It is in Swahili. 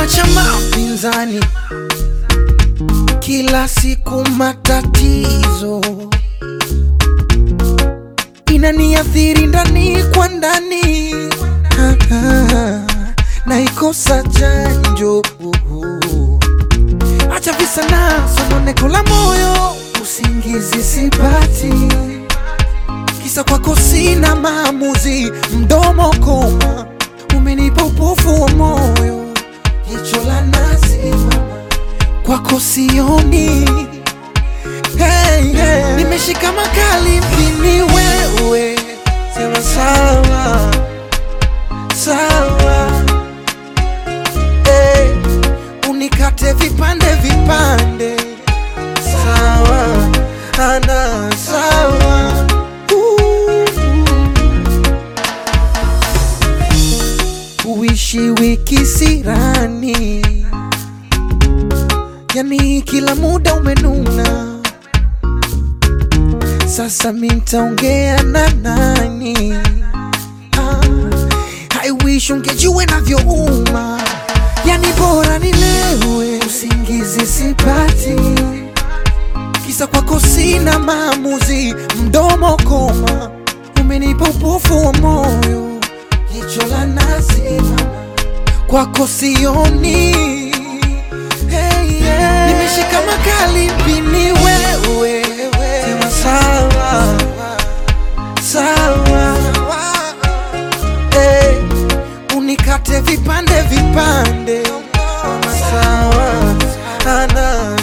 chama cha mapinzani, kila siku matatizo inaniathiri ndani kwa ndani, Ah, ah, naikosa chanjo. Acha visa na sononeko la moyo, usingizi sipati, kisa kwako sina maamuzi, mdomo koma, umenipa upofu wa moyo, jicho la nazi mama, kwako sioni hey, hey. Nimeshika makali mpini wewe, sema sawa sawa, hey. Unikate vipande vipande, sawa ana sawa Uh. Uishi wiki sirani, yani kila muda umenuna sasa mi ntaongea na nani? Ah, I wish ungejua navyouma, yani bora nilewe, usingizi sipati, kisa kwako sina maamuzi, mdomo koma, umenipa upofu wa moyo, jicho la nazi mama, kwako sioni hey, yeah. Nimeshika makali mpini wewe, sema sawa sawa, hey, unikate vipande vipande, sawa ana